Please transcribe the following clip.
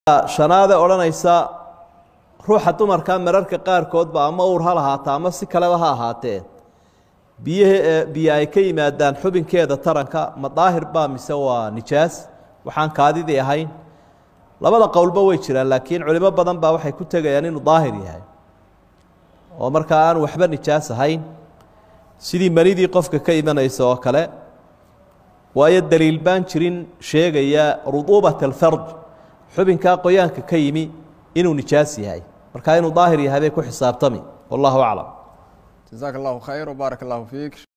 shanaade odhanaysa ruuxa dumarka mararka qaarkoodba ama uur ha lahaata ama si kaleba ha ahaatee biyaha biyo ay ka yimaadaan xubinkeeda taranka ma daahir baa mise waa nijaas waxaan kaadidii ahayn labada qowlba way jiraan laakiin culimo badan baa waxay ku tegayaan inuu daahir yahay oo markaa aan waxba nijaas ahayn sidii manidii qofka ka imanaysa oo kale waayo daliil baan jirin sheegaya ruduubat alfarj xubinkaa qoyaanka ka yimi inuu nijaas yahay markaa inuu daahir yahay bay ku xisaabtami wallahu aclam jazaaka allahu khayr wbaarak allahu fiik